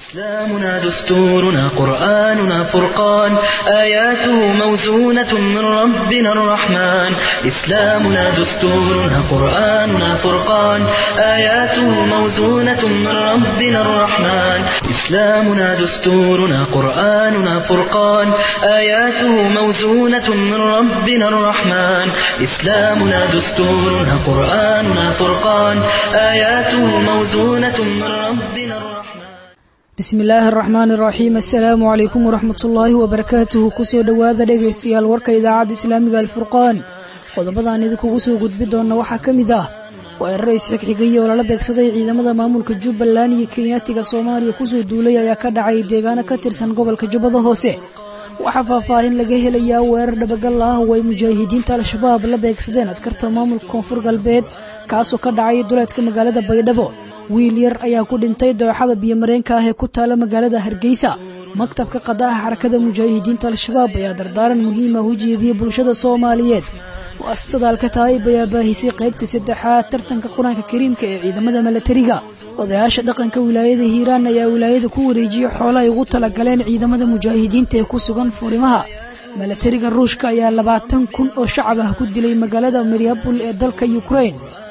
إسلامنا دستورنا قرآننا فرقان آياته موزونة من ربنا الرحمن إسلامنا دستورنا قرآننا فرقان آياته موزونة من ربنا الرحمن إسلامنا دستورنا قرآننا فرقان آياته موزونة من ربنا الرحمن إسلامنا دستورنا قرآننا فرقان آياته موزونة من ربنا الرحمن bismi illaahi araxmaan iraxiim assalaamu calaykum waraxmatullaahi wabarakaatuhu kusoo dhowaada dhegaystayaal warka idaacadda islaamiga alfurqaan qodobadaan idinkugu soo gudbi doonna waxaa ka mid ah weeraro isxigxigaya oo lala beegsaday ciidamada maamulka jubbaland iyo kenyaatiga soomaaliya kusoo duulay ayaa ka dhacay deegaano ka tirsan gobolka jubbada hoose waxaa faahfaahin laga helayaa weerar dhabagal ah oo ay mujaahidiinta al-shabaab la beegsadeen askarta maamulka koonfur galbeed kaasoo ka dhacay duleedka magaalada baydhabo wiil yar ayaa ku dhintay dooxada biyomareenka ah ee ku taala magaalada hargeysa maktabka qadaha xarakada mujaahidiinta al-shabaab ayaa dardaaran muhiima u jeediyey bulshada soomaaliyeed mu'asasada alkataa'ib ayaa baahisay qaybta saddexaad tartanka qur-aanka kariimka ee ciidamada milatariga odayaasha dhaqanka wilaayada hiiraan ayaa wilaayada ku wareejiyey xoolo ay ugu talagaleen ciidamada mujaahidiinta ee ku sugan furimaha milatariga ruushka ayaa labaatan kun oo shacab ah ku dilay magaalada mariabul ee dalka yukrain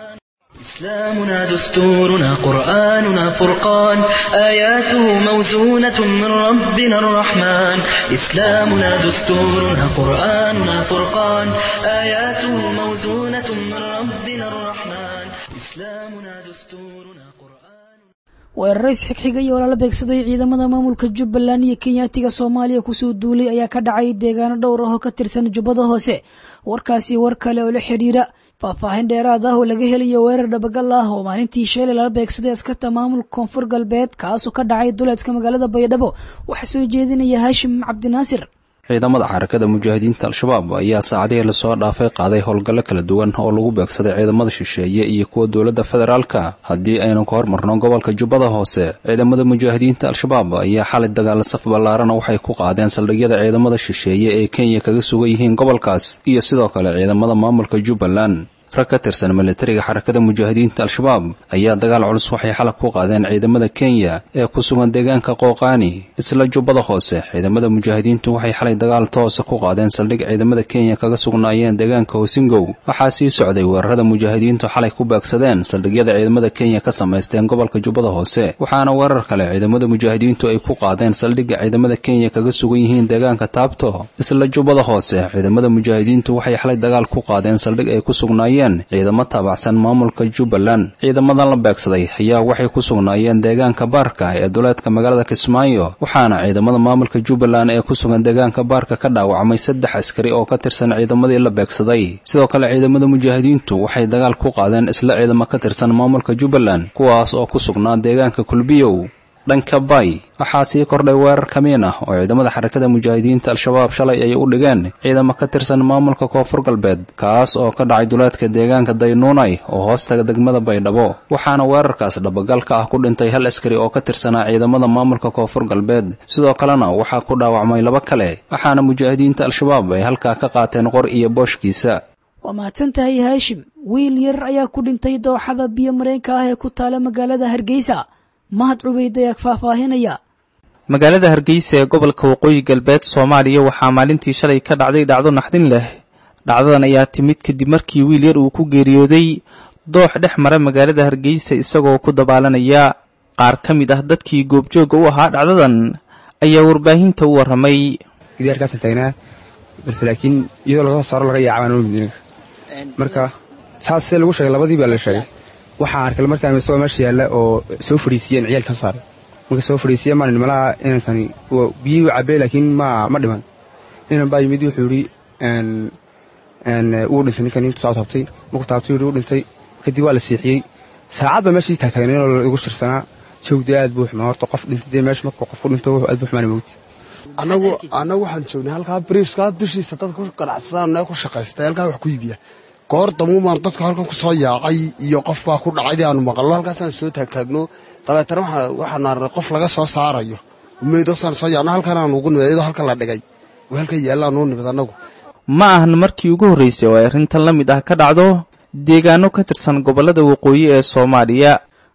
إسلامنا دستورنا قرآننا فرقان آياته موزونة من ربنا الرحمن إسلامنا دستورنا قرآننا فرقان آياته موزونة من ربنا الرحمن إسلامنا دستورنا قرآن weeraro isxigxigay oo lala beegsaday ciidamada maamulka jubbaland iyo kenyaatiga soomaaliya kusoo duulay ayaa ka dhacay deegaano dhowr ah oo ka tirsan jubbada hoose warkaasi war kale oo la xidhiira faahfaahin dheeraad ah oo laga helayo weerar dhabagal ah oo maalintii sheelay lala beegsaday askarta maamulka koonfur galbeed kaasoo ka dhacay duleedka magaalada baydhabo waxaa soo jeedinaya haashim cabdinaasir ciidamada xarakada mujaahidiinta al-shabaab ayaa saacadihii lasoo dhaafay qaaday howlgallo kala duwan oo lagu beegsaday ciidamada shisheeye iyo kuwa dowladda federaalka haddii aynu ka hormarno gobolka jubbada hoose ciidamada mujaahidiinta al-shabaab ayaa xalay dagaal saf ballaarana waxay ku qaadeen saldhigyada ciidamada shisheeye ee kenya kaga sugan yihiin gobolkaas iyo sidoo kale ciidamada maamulka jubbaland rag ka tirsan militariga xarakada mujaahidiinta al-shabaab ayaa dagaal culus waxay xalag ku qaadeen ciidamada kenya ee ku sugan deegaanka qooqaani isla jubbada hoose ciidamada mujaahidiintu waxay xalay dagaal toosa ku qaadeen saldhig ciidamada kenya kaga sugnaayeen deegaanka hosingow waxaa sii socday weerarada mujaahidiintu xalay ku beegsadeen saldhigyada ciidamada kenya ka samaysteen gobolka jubbada hoose waxaana weerar kale ciidamada mujaahidiintu ay ku qaadeen saldhigga ciidamada kenya kaga sugan yihiin deegaanka taabto isla jubbada hoose ciidamada mujaahidiintu waxay xalay dagaal ku qaadeen saldhig ay ku sugnaayeen ciidamo taabacsan maamulka jubbaland ciidamadan la beegsaday ayaa waxay ku sugnaayeen deegaanka baarka ee duleedka magaalada kismaayo waxaana ciidamada maamulka jubbaland ee ku sugan deegaanka baarka ka dhaawacmay saddex askari oo ka tirsan ciidamadii la beegsaday sidoo kale ciidamada mujaahidiintu waxay dagaal ku qaadeen isla ciidamo ka tirsan maamulka jubbaland kuwaas oo ku sugnaa deegaanka kulbiyow dhanka bay waxaa sii kordhay weerar kamiin ah oo ciidamada xarakada mujaahidiinta al-shabaab shalay ay u dhigeen ciidamo ka tirsan maamulka koonfur galbeed kaas oo ka dhacay duleedka deegaanka daynuunay oo hoostaga degmada baydhabo waxaana weerarkaas dhabagalka ah ku dhintay hal askari oo ka tirsanaa ciidamada maamulka koonfur galbeed sidoo kalena waxaa ku dhaawacmay laba kale waxaana mujaahidiinta al-shabaab ay halkaa ka qaateen qor iyo booshkiisa waa mahadsan tahay haashim wiil yar ayaa ku dhintay dooxada biyo mareenka ah ee ku taala magaalada hargeysa mahad cubeyd ayaa faahfaahinaya magaalada hargeysa ee gobolka waqooyi galbeed soomaaliya waxaa maalintii shalay ka dhacday dhacdo naxdin leh dhacdadan ayaa timid kadib markii wiil yar uu ku geeriyooday doox dhex mara magaalada hargeysa isagoo ku dabaalanaya qaar ka mid ah dadkii goobjoogga u ahaa dhacdadan ayaa warbaahinta u warramay gidaarkaasaan taagnaa balse laakiin iyadoo laga soo saaro laga yaacabaan oomidinaga marka saas see lagu sheegay labadii baa la sheegay waxaan arkay markaan isagoo meesha yaalla oo soo fadhiisiyeen ciyaalka soo saaray marka soo fadhiisiyeen maan nimalaha inankani biyihii cabbee laakiin ma ma dhiman inan baa yimid wuxuu yidhi wuu dhintay ninkan intuu saa taabtay markuu taabtay yidhi wuu dhintay kadib waa la siixiyey saacad baa meeshii taagtaagneen oo lagu shirsanaa jawdi aad buu xumaa horta qof dhintay dee meesha markuu qof ku dhinto wuxuu aad buu xumaana mawti annagu annagu waxaan joognay halkaa bariiskaa dushiisa dadka ku ganacsadaan ku shaqaysta halkaa wax ku iibiya goor damuumaan dadka halkan ku soo yaacay iyo qof baa ku dhacay aanu maqalno halkaasaan soo taagtaagno dabeetana waxaan arnay qof laga soo saarayo meydosaan soo yaacno halkan aan ugu nimid iyadoo halkan la dhigay oo halkan yaallaan uu nimid annagu ma ahan markii ugu horraysay oo ay arrintan la mid ah ka dhacdo deegaano ka tirsan gobollada waqooyi ee soomaaliya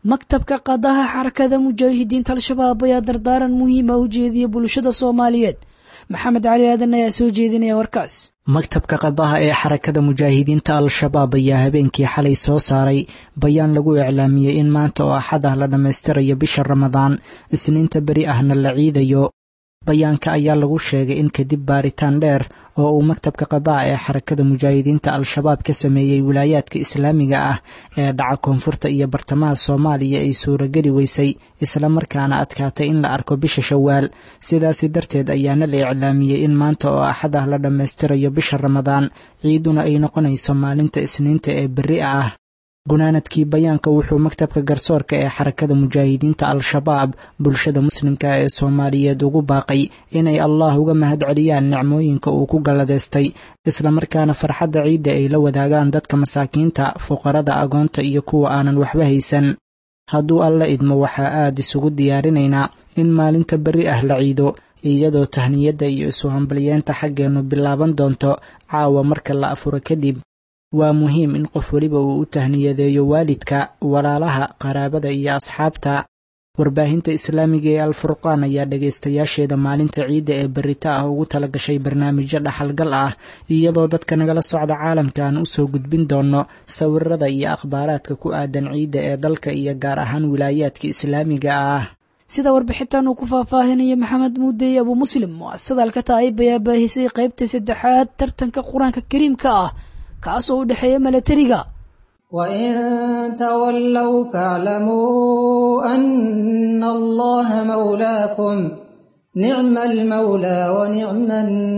maktabka qadaha xarakada mujaahidiinta al-shabaab ayaa dardaaran muhiima u jeediya bulshada soomaaliyeed maxamed cali aadan ayaa soo jeedinaya warkaas maktabka qadaha ee xarakada mujaahidiinta al-shabaab ayaa habeenkii xalay soo saaray bayaan lagu iclaamiyey in maanta oo axad ah la dhammaystirayo bisha ramadaan isniinta beri ahna la ciidayo bayaanka ayaa lagu sheegay in kadib baaritaan dheer oo uu maktabka qadaha ee xarakada mujaahidiinta al-shabaab ka sameeyey wilaayaadka islaamiga ah ee dhaca koonfurta iyo bartamaha soomaaliya ay suurageli weysay islamarkaana adkaatay in la arko bisha shawaal sidaasi darteed ayaana la iclaamiyey in maanta oo axad ah la dhammaystirayo bisha ramadaan ciiduna ay noqonayso maalinta isniinta ee berri ah gunaanadkii bayaanka wuxuu maktabka garsoorka ee xarakada mujaahidiinta al-shabaab bulshada muslimka ee soomaaliyeed ugu baaqay inay allah uga mahad celiyaan nicmooyinka uu ku galladeystay islamarkaana farxadda ciidda ay la wadaagaan dadka masaakiinta fuqarada agoonta iyo kuwa aanan waxba haysan hadduu alla idmo waxaa aad isugu diyaarinaynaa in maalinta berri ah la ciido iyadoo tahniyadda iyo isu hambalyeenta xaggeennu bilaaban doonto caawa marka la afuro kadib waa muhiim in qof weliba uu u tahniyadeeyo waalidka walaalaha qaraabada iyo asxaabta warbaahinta islaamiga ee alfurqaan ayaa dhegaystayaasheeda maalinta ciidda ee berita ah ugu tala gashay barnaamijyo dhaxalgal ah iyadoo dadka nagala socda caalamkan u soo gudbin doono sawirada iyo akhbaaraadka ku aadan ciidda ee dalka iyo gaar ahaan wilaayaadka islaamiga ah sida warbixintan uu ku faahfaahinayo maxamed muudey abu muslim muasada alkataa'ib ayaa baahisay qaybta saddexaad tartanka qur-aanka kariimka ah kaasoo u dhexeeya milatariga wain tawallow faaclamuu ana allaha mawlaakum nicma almawlaa wa nicma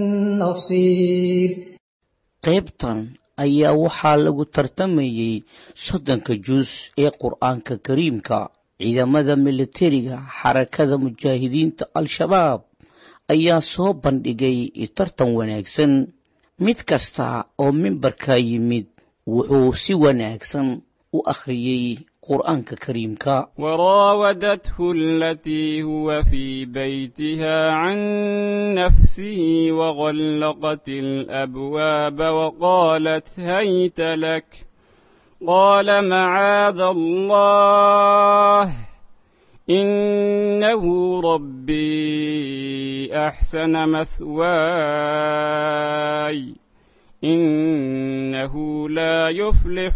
annasiir qaybtan ayaa waxaa lagu tartamayey soddonka juus ee qur'aanka kariimka ciidamada milatariga xarakada mujaahidiinta al-shabaab ayaa soo bandhigay tartan wanaagsan mid kasta oo mimbarka yimid wuxuu si wanaagsan u akhriyey qur'aanka kariimka وراودته التي هو في بيتها عن نفسه وغلقت الأبواب وقالت هيت لك قال معاذ الله إنه ربي أحسن مثواي إنه لا يفلح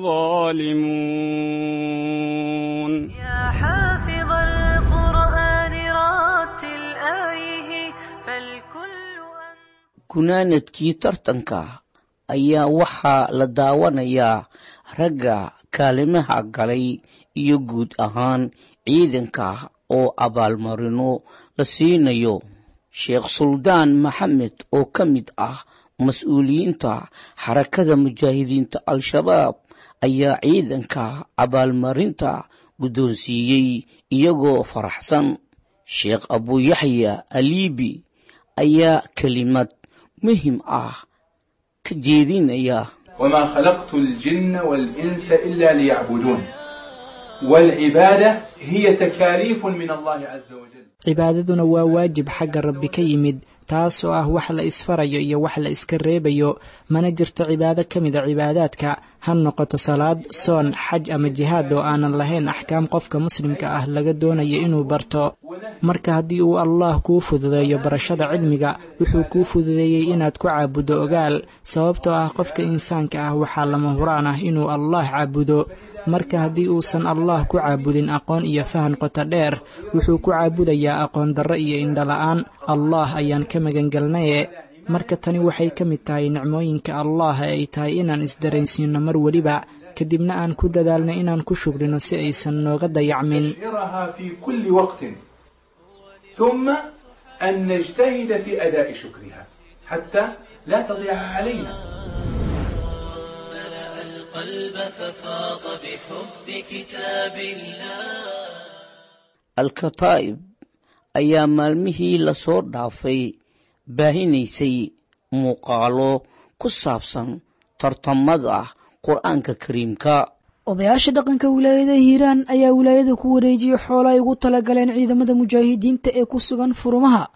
الظالمون يا حافظ القرآن راتل آيه فالكل gunaanadkii tartanka ayaa waxaa la daawanayaa ragga kaalimaha galay iyo guud ahaan ciidanka oo abaalmarino la siinayo sheekh suldaan maxamed oo ka mid ah mas-uuliyiinta xarakada mujaahidiinta al-shabaab ayaa ciidanka abaalmarinta guddoonsiiyey iyagoo faraxsan sheekh abuyaxya aliibi ayaa kelimad muhim ah ka jeedinaya وما خلقت الجن والإنس إلا ليعبدون والعبادة هي تكاليف من الله عز وجل cibaadaduna waa waajib xagga rabbi ka yimid taasoo ah wax la isfarayo iyo wax la iska reebayo mana jirto cibaado ka mida cibaadaadka ha noqoto salaad soon xaj ama jihaad oo aanan lahayn axkaam qofka muslimka ah laga doonayo inuu barto marka haddii uu allaah kuu fududeeyo barashada cilmiga wuxuu kuu fududeeyey inaad ku caabuddo ogaal sababtoo ah qofka insaanka ah waxaa lama huraan ah inuu allaah caabudo marka haddii uusan allaah ku caabudin aqoon iyo fahan qoto dheer wuxuu ku caabudayaa aqoon darro iyo indhala-aan allaah ayaan ka magangelnaye marka tani waxay ka mid tahay nicmooyinka allaah ee ay tahay inaan isdaraysiinno mar weliba kadibna aan ku dadaalno inaan ku shugrino si aysan nooga dayacmin نشعرها في كل وقت ثم أن نجتهد في أداء شكرها حتى لا تضيع علينا القلب ففاض بحب كتاب الله alkataa'ib ayaa maalmihii lasoo dhaafay baahinaysay muuqaalo ku saabsan tartamada qur'aanka kariimka odayaasha dhaqanka wilaayada hiiraan ayaa wilaayada ku wareejiyey xoolo ay ugu talagaleen ciidamada mujaahidiinta ee ku sugan furumaha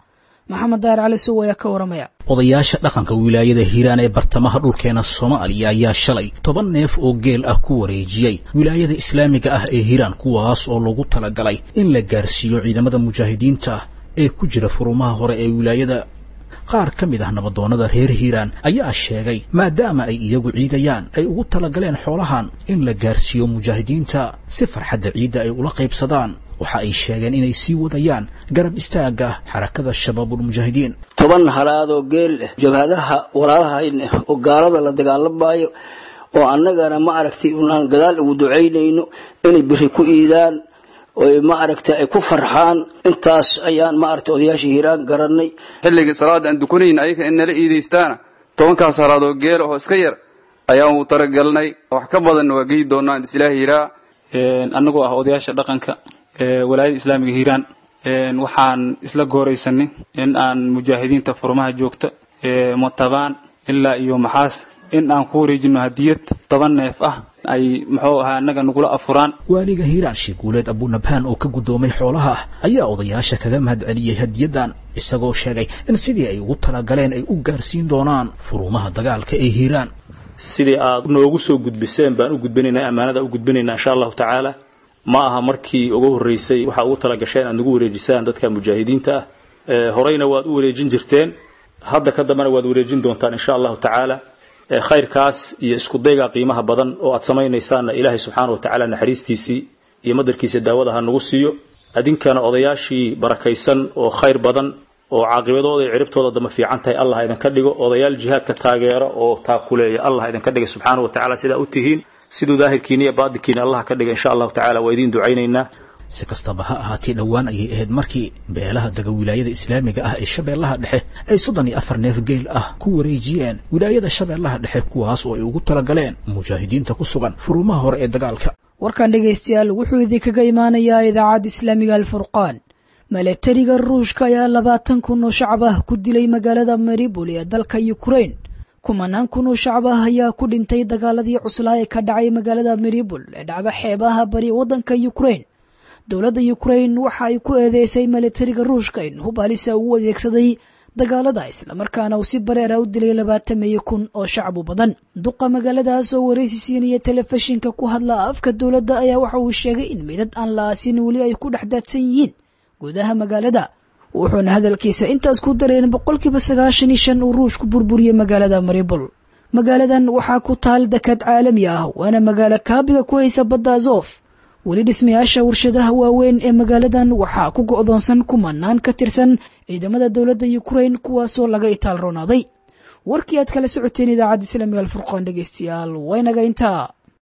maxamed daar cali sow ayaa ka waramaya odayaasha dhaqanka wilaayada hiiraan ee bartamaha dhulkeena soomaaliya ayaa shalay toban neef oo geel ah ku wareejiyey wilaayada islaamiga ah ee hiiraan kuwaas oo lagu talagalay in la gaarsiiyo ciidamada mujaahidiinta ee ku jira furumaha hore ee wilaayada qaar ka mid ah nabadoonnada reer hiiraan ayaa sheegay maadaama ay iyagu ciidayaan ay ugu talagaleen xoolahan in la gaarsiiyo mujaahidiinta si farxadda ciidda ay ula qaybsadaan waxa ay sheegeen inay sii wadayaan garab istaagga xarakada shabaabulmujaahidiin toban halaadoo geel ah jabhadaha walaalahayn ah oo gaalada la dagaalamayo oo annagana ma aragtay unaan gadaal ugu ducaynayno inay biri ku iidaan oy ma aragtay ay ku farxaan intaas ayaan ma aragtay odayaasha hiiraan garanay xilligii salaada aan dukanayn ayaga in nala iidaystaana tobankaas halaadoo geel oo iska yar ayaan u talagalnay wax ka badanna waa geyi doonaa islaahi hiraa annagoo ah odayaasha dhaqanka walaayada islaamiga hiiraan waxaan isla gooraysanay in aan mujaahidiinta furmaha joogta matabaan ilaa iyo maxaas in aan ku wareejino hadiyad toban neef ah ay muxuu ahaa annaga nagula afuraan waaliga hiiraan sheeguuleed abunabhaan oo ka guddoomay xoolaha ayaa odayaasha kaga mahad celiyey hadiyadan isagoo sheegay in sidii ay ugu talagaleen ay u gaarsiin doonaan furumaha dagaalka ee hiiraan sidii aad noogu soo gudbiseen baan u gudbinaynaa ammaanada u gudbinaynaa insha allahu tacaala ma aha markii ugu horreysay waxaa ugu talagasheen aad nagu wareejisaan dadka mujaahidiinta ah horeyna waad u wareejin jirteen hadda ka dambena waad wareejin doontaan insha allahu tacaala khayrkaas iyo iskudayga qiimaha badan oo aad samaynaysaanna ilaahay subxaana wa tacaala naxariistiisii iyo madarkiisa daawada ha nagu siiyo adinkana odayaashii barakaysan oo khayr badan oo caaqibadooda iyo ciribtooda dama fiican tahay allah idinka dhigo odayaal jihaadka taageera oo taakuleeya allah idinka dhiga subxaana wa tacala sidaa u tihiin siduu daahirkiina iyo baadinkiina allah ka dhiga insha allahu tacala waa idiin ducaynaynaa si kastaba ha ahaatee dhowaan ayay ahayd markii beelaha dega wilaayada islaamiga ah ee shabeellaha dhexe ay soddon iyo afar neef geel ah ku wareejiyeen wilaayada shabeellaha dhexe kuwaas oo ay ugu talagaleen mujaahidiinta ku sugan furumaha hore ee dagaalka warkan dhegaystayaal wuxuu idinkaga imaanayaa idaacadda islaamiga alfurqaan milatariga ruushka ayaa labaatan kun oo shacab ah ku dilay magaalada maribol ee dalka yukrain kumanaan kun oo shacab ah ayaa ku dhintay dagaaladii cuslaa ee ka dhacay magaalada maribol ee dhacda xeebaha bari waddanka yukrain dowladda yukrain waxa ay ku eedeysay milatariga ruushka in hub halisa uu adeegsaday dagaalada islamarkaana uu si bareera u dilay labaatameeyo kun oo shacbu badan duqa magaaladaas oo waraysi siinaya telefishinka ku hadla afka dowladda ayaa waxa uu sheegay in midad aan la aasin weli ay ku dhex daadsan yihiin gudaha magaalada wuxuuna hadalkiisa intaas ku dareen boqolkiiba sagaashan iyo shan uu ruushku burburiyey magaalada maribol magaaladan waxaa ku taal dekad caalami ah waana magaalo kaabiga ku haysa badda azof weli dhismayaasha warshadaha waaweyn ee magaaladan waxaa ku go'doonsan kumanaan ka tirsan ciidamada dowladda yukrain kuwaasoo laga itaal roonaaday warkii aad kala socoteen idaacadda islaamiga alfurqaan dhegeystayaal waynaga intaa